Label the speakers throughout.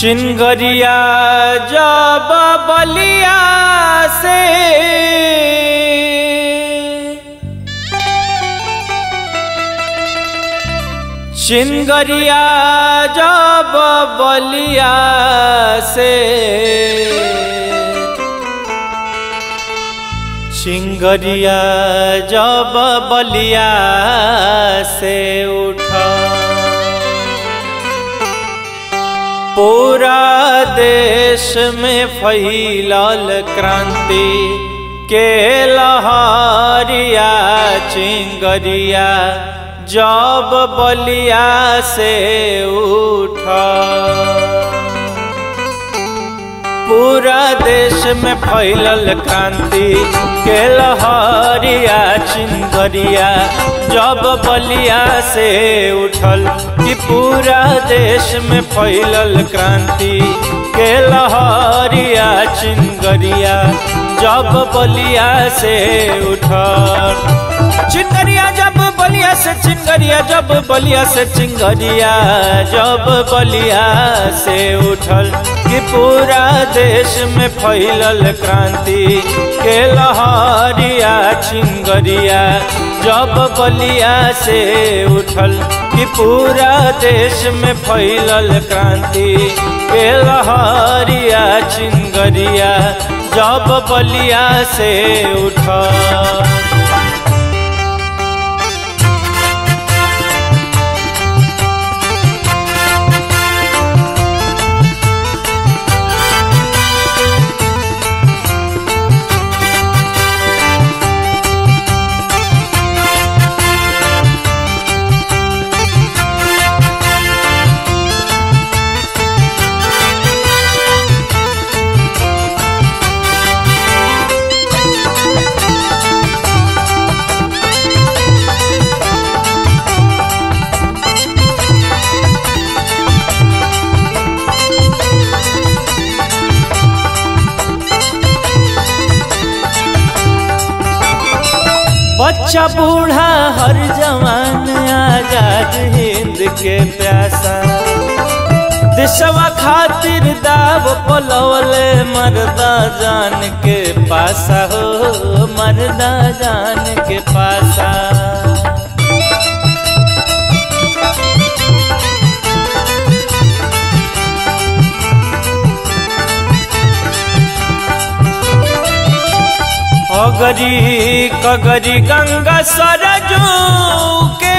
Speaker 1: चिनगरिया जब बलिया से चिनगरिया जब बलिया से चिंगरिया जब बलिया से उठा पूरा देश में फैलल क्रांति के लहरिया चिंगरिया जब बलिया से उठा पूरा देश में फैलल क्रांति के लहरिया चिंगरिया जब बलिया से उठल कि पूरा देश में फैलल क्रांति के लहरिया चिंगरिया जब बलिया से उठल चिंगरिया जब बलिया से चिंगरिया जब बलिया से चिंगरिया जब बलिया से उठल कि पूरा देश में फैलल क्रांति के लहरिया चिंगरिया जब बलिया से उठल कि पूरा देश में फैलल क्रांति के लहरिया चिंगरिया जब बलिया से उठल बच्चा बूढ़ा हर जवान आजाद हिंद के प्यासा दिशवा खातिर दाव पलवले मर्दा जान के पासा हो मर्दा जान के पासा अगरी कगरी गंगा सरजू के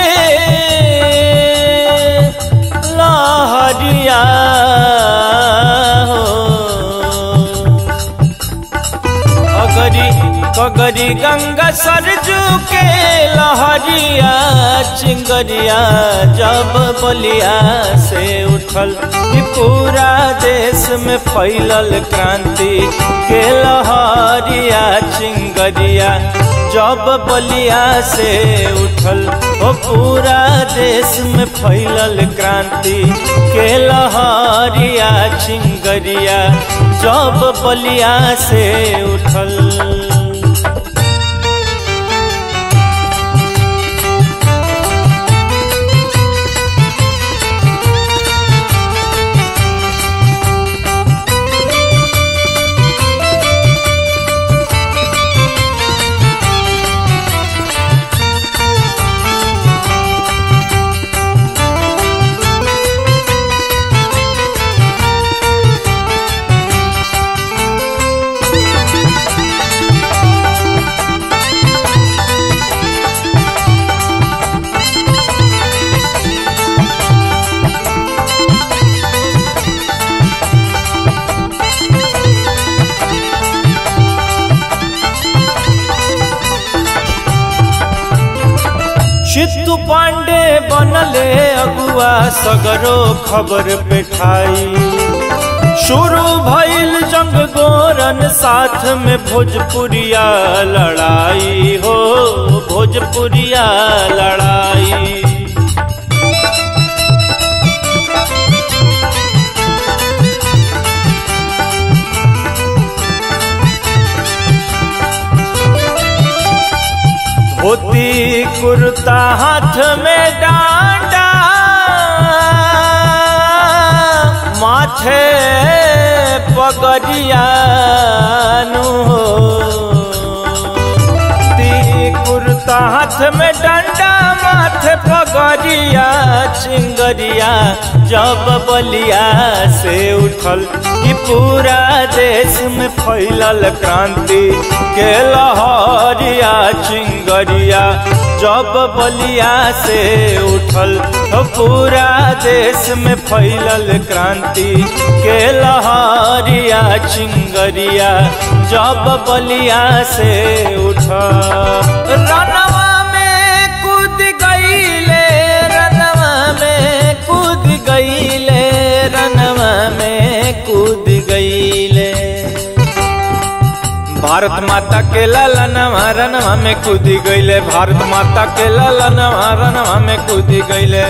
Speaker 1: लहरिया हो अगरी कगरी गंगा सरजू के लहरिया चिंगरिया जब बलिया से उठल कि पूरा देश में फैलल क्रांति के लहरिया चिंगरिया जब बलिया से उठल ओ पूरा देश में फैलल क्रांति के लहरिया चिंगरिया जब बलिया से उठल चित्तू पांडे बनले अगुआ सगरो खबर पेठाई शुरू भइल जंग गोरन साथ में भोजपुरिया लड़ाई हो भोजपुरिया लड़ाई धोती कुर्ता हाथ में डांडा माथे पगड़ियानु हो ती कुर्ता हाथ में डंडा माथे पगड़िया चिंगरिया जब बलिया से उठल कि पूरा देश में फैलल क्रांति के लहरिया चिंगरिया जब बलिया से उठल तो पूरा देश में फैलल क्रांति के लहरिया चिंगरिया जब बलिया से उठल रनवा में कूद गईले रनवा में कूद गईले रनवा में कूद गईले भारत माता के ललनवा रनवा में कूदी गईले भारत माता के ललनवा रनवा में कूदी गईले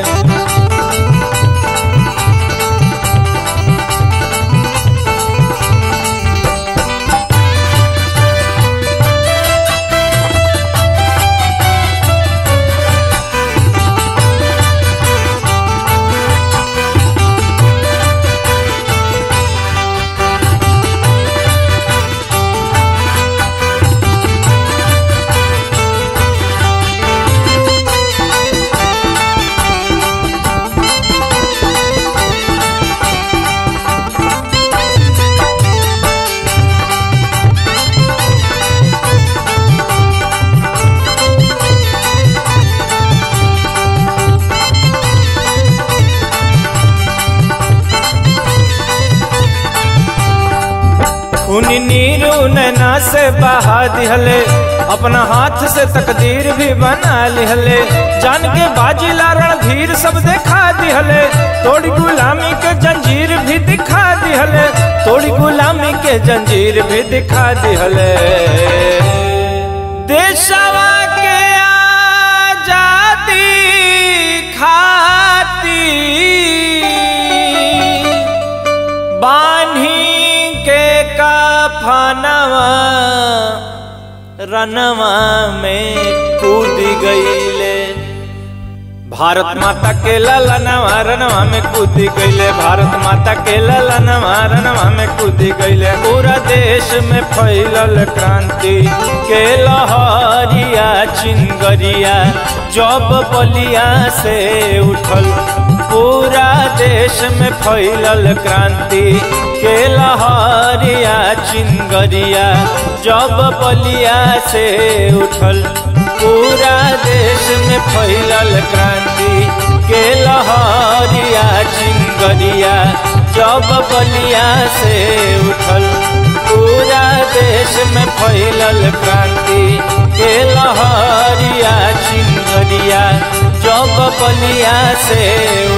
Speaker 1: खून नीरू नैना से बहा दिहले अपना हाथ से तकदीर भी बना लिहले जान के बाजी लारण धीर सब देखा दिहले तोड़ी गुलामी के जंजीर भी दिखा दिहले तोड़ी गुलामी के जंजीर भी दिखा दिहले देशवा के आजादी खाती बान्ही के कफनवा रनवा में कूद गईले भारत माता के ललनवा रनवा में कूद गईले भारत माता के ललनवा रनवा में कूद गईले पूरा देश में फैलल क्रांति के लहरिया चिंगरिया जब बलिया से उठल पूरा देश में फैलल क्रांति के लहरिया चिंगरिया जब बलिया से उठल पूरा देश में फैलल क्रांति के लहरिया चिंगरिया जब बलिया से उठल पूरा देश में फैलल क्रांति के लहरिया चिंगरिया जब बलिया से